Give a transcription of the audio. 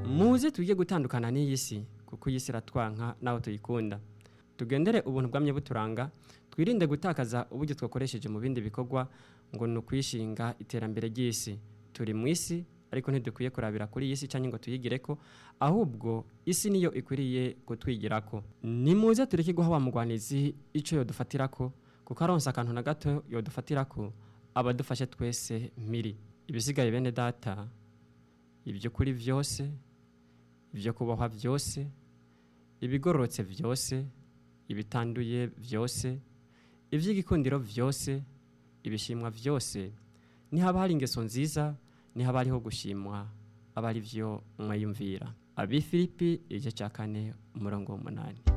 muze tujye gutandukana n'iyi si kuko iyi si iratwanka nawe tuyikunda tugendere ubuntu bwamye buturanga twirinde gutakaza uburyo twakoresheje mu bindi bikorwa ngo ni ukwishinga iterambere ry'isi turi mu isi ariko ntidukwiye kurabira kuri iyi si cyangwa ngo tuyigire ko ahubwo isi niyo ikwiriye kutwigira ko ni muze tureke guha wa mugwanizi icyo yodufatira ko kuko aronsa akantu na gato yodufatira ko abadufashe twese miri ibisigaye bene data iby'ukuri byose ibyo kubaho byose ibigororotse byose ibitanduye byose iby'igikundiro byose ibishimwa byose nihaba hari ingeso nziza nihaba hariho gushimwa aba ari byo mwayumvira ab'i filipi igice cya kane umurongo w'umunani